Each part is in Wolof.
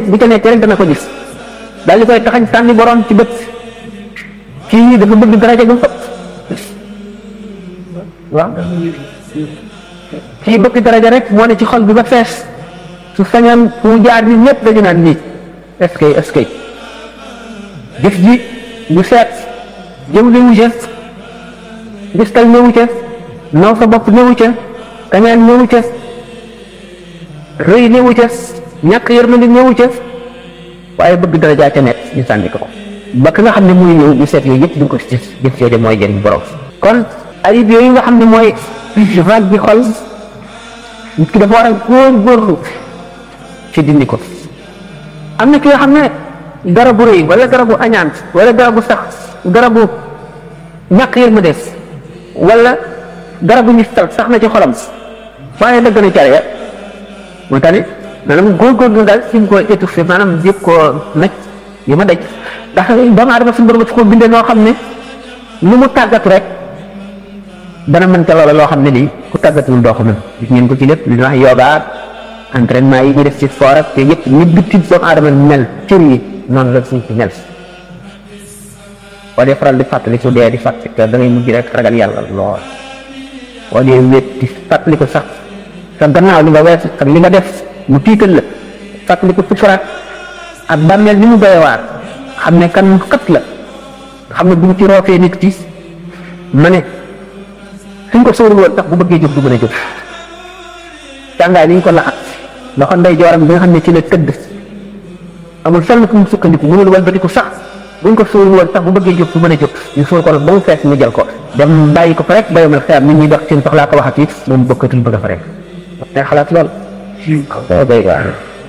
bu ca nekkee rek dana ko gis daal di koy taxañ sànni borom ci bët kii dafa bëgg daraja gu fëpp waaw kii bëgg daraja rek moo ne ci xol bi ba fees su sañoon fu mu jaar ni ñëpp dañu naan nii est-ce que est-ce que jëf ji bu seet jëw li wu ca gistal néewu ca naw sa bopp néewu ca kañaan néewu ca rëy néewu ca ñàkk yërmande néewu ca waaye bëgg daraja ca nekk ñu sànni ko ko ba ka nga xam ne muy ñëw ñu seet yooyu yëpp duñ ko ci jëf jooju mooy jëriñ borom kon ayib yooyu nga xam ne mooy vague bi xol nit ki dafa war a góor-góorlu ci dindi ko am na ki nga xam ne garabu rëy wala garabu añaan wala garabu sax garabu ñàkk yërmande wala garabu ngistal sax na ci xolam waaye dëgg na care ya moo tax it maanaam góor-góorlu daal si mu ko étouffé maanaam yëpp koo naj yi ma daj ndax doomu aadama suñu borom dafa ko bindee noo xam ne lu mu tàggatu rek dana mën ca loola loo xam ne lii ku tàggatuwul doo ko mën gis ngeen ko ci lépp li ñuy wax yoga entraînement yi ñu def ci sport ak te yëpp ñu bitti doomu aadama mel cër yi noonu la suñ ci mel boo dee faral di fàttali su dee di fàttali da ngay mujj rek ragal yàlla lool boo dee wéet di fàttali ko sax sa gannaaw li nga wees ak li nga def mu tiital la fàttali ko sukuraat ak bàmmeel ni mu doy waar xam ne kan xët la xam ne bu ñu ci roofee nit ki ma ne suñ ko sóorul woon sax bu bëggee jóg du mën a jóg càngaay li ñu ko laxat loxo ndey jooram bi nga xam ne ci la tëdd amul fenn fu mu sukkandiku mënul walbatiku sax buñ ko sóorul woon sax bu bëggee jóg du mën a jóg ñu sóor ko nag ba mu fees ñu jël ko dem bàyyi ko fa rek bayomal xeer nit ñuy dox seen soxlaa ko waxat yi moom bokkatul bëgg a fa rek te xalaat lool day waar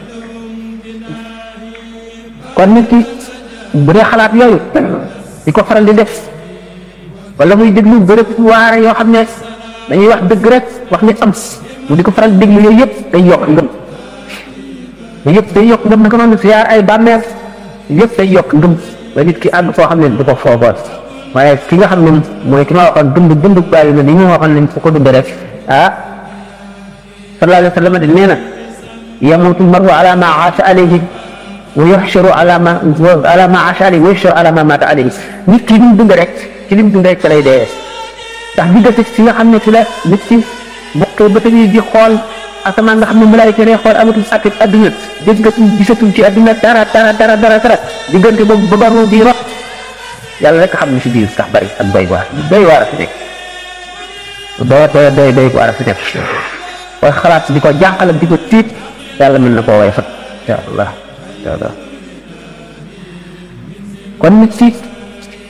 kon nit ki bu dee xalaat yooyu di ko faral di def wala muy déglu bërëb waare yoo xam ne dañuy wax dëgg rek wax ni am mu di ko faral di déglu yooyu yëpp day yokk ngëm yooyu yëpp day yokk ngëm naka noonu siyaar ay bàmmeel yëpp day yokk ngëm ba nit ki àgg foo xam ne du ko foofoon waaye ki nga xam ne mooy ki ma waxoon dund dund bàyyi na ni ñu waxoon ne fu ko dund rek ah sallallahu alayhi wa sallam de nee na yamutu maru ala ma aasha alayhi wa yuxsharu ala ma ala ma aasha alayhi wa yuxsharu ala ma mata alayhi nit ki li mu dund rek ci li mu dund rek ca lay dee ndax diggante fi nga xam ne fi la nit ki bokkee ba tamit di xool asamaan nga xam ne malaayika lay xool amatul sàkk adduna dégg nga gisatul ci adduna dara dara dara dara dara diggante boobu ba baru di rot yàlla rek xam ne si biir sax bari ak doy waar doy waar a fi nekk doy doy doy doy waar a fi nekk koy xalaat di ko jànqal ak di ko tiit yàlla mën na koo way fat incha allah incha allah kon nit si